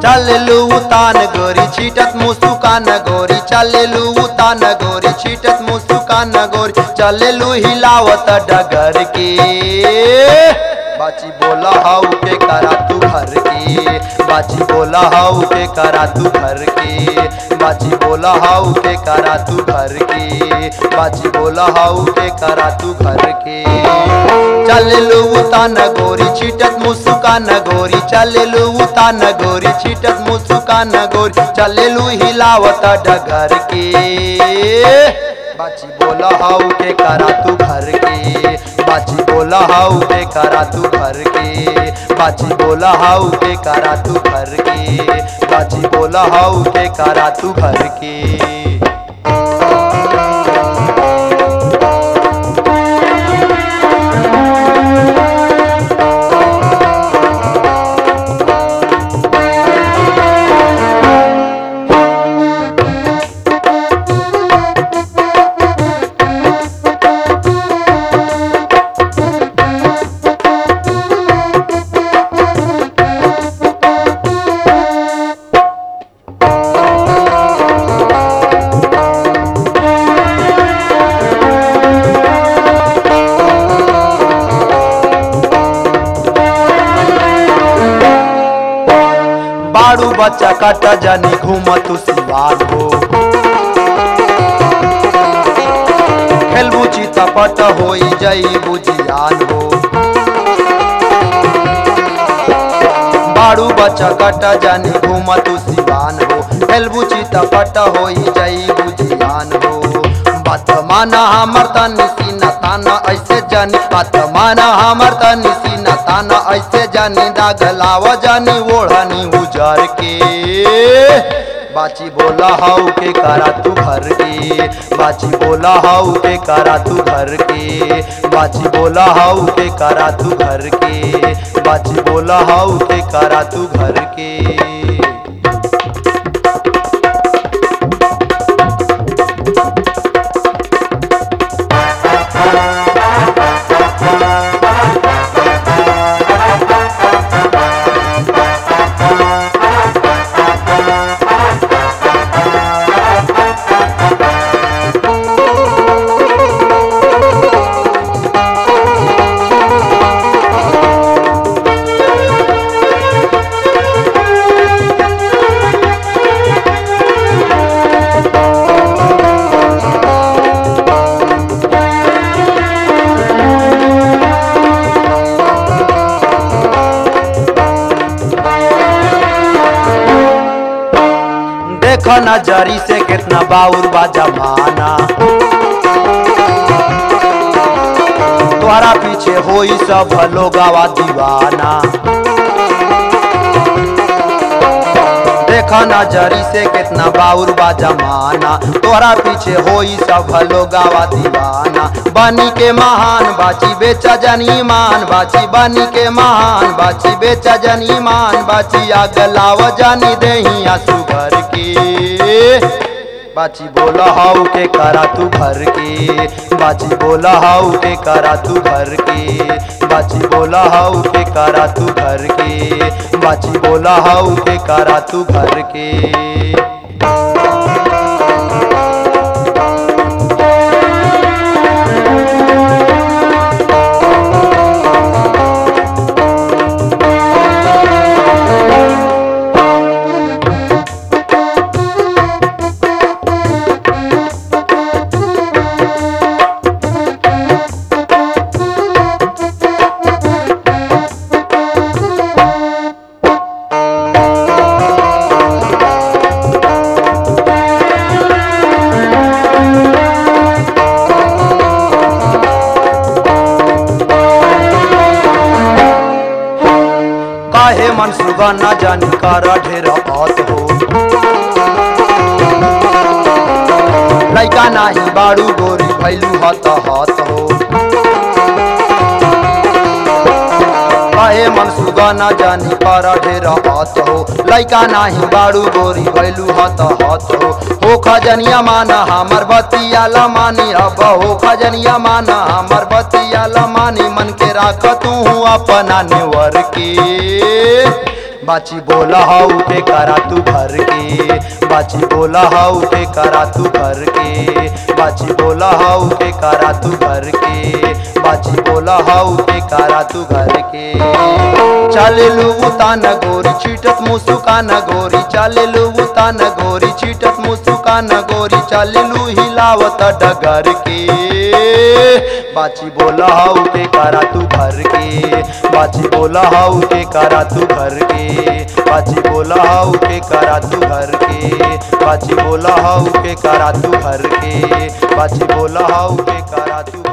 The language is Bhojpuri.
चललू तान गोरी छीटत मुसुकान गोरी चललू तान गोरी छीटत मुसुकान गोरी चललू हिलावत डगर के बाची बोला हाउ के करा तू घर के बाची बोला हाउ के करा तू घर के बाची बोला हाउ के करा तू घर के बाची बोला हाउ के करा तू घर के चललू तान गोरी छीटत मुसुकान गोरी चललू तान गोरी छीटत मुसुकान गोरी चललू हिलावत डगर के बाची बोला हाउ के करा तू घर के बाची बोला हाउ के करा तू घर के बाची बोला हाउ के करा तू घर के बाची बोला हाउ के करा तू घर के बाड़ू बच्चा कट जानी घूम तू सिवान हो खेलबू चितपट होई जई बुझियान हो बाड़ू बच्चा कट जानी घूम तू सिवान हो खेलबू चितपट होई जई बुझियान हो बात माना हमर तनी सीना ताना ऐसे जानी बात माना हमर तनी सीना ताना ऐसे जानी दाग लाव जानी ओढ़नी उजर के बाची बोला हाउ के करा तू घर के बाची बोला हाउ के करा तू घर के बाची बोला हाउ के करा तू घर के बाची बोला हाउ के करा तू घर के देख नजरी से कितना बाउर बा जमाना तोहरा पीछे होई सब लोगावा दीवाना देख नजरी से कितना बाउर बा जमाना तोहरा पीछे होई सब लोगावा दीवाना बनी के महान बाची बेचा जनी मान बाची बनी के महान बाची बेचा जनी मान बाची आग लाव जानी देही आंसू भर के बाची बोला हाउ के करा तू घर के बाची बोला हाउ के करा तू घर के बाची बोला हाउ के करा तू घर के बाची बोला हाउ के करा तू घर के काहे मन सुगा न जानी कर ढेर बात हो लैका नाही बाड़ू गोरी भैलू हत हत हो काहे मन सुगा न जानी कर ढेर बात हो लैका नाही बाड़ू गोरी भैलू हत हत हो हो खजनिया माना हमर बतिया लमानी अब हो खजनिया माना हमर बतिया लमानी मन के राख तू अपना नेवर के बाची बोला हाउ के करा तू घर के बाची बोला हाउ के करा तू घर के बाची बोला हाउ के करा तू घर के बाची बोला हाउ के करा तू घर के चालेलू उतान गोरी चीटत मुसुकान गोरी चालेलू उतान गोरी चीटत मुसुकान गोरी चालेलू हिलावत डगर के बाची बोला हाउ के करा तू घर के बाची बोला हाउ के करा तू घर के बाची बोला हाउ के करा तू घर के बाची बोला हाउ के करा तू घर के बाची बोला हाउ के करा तू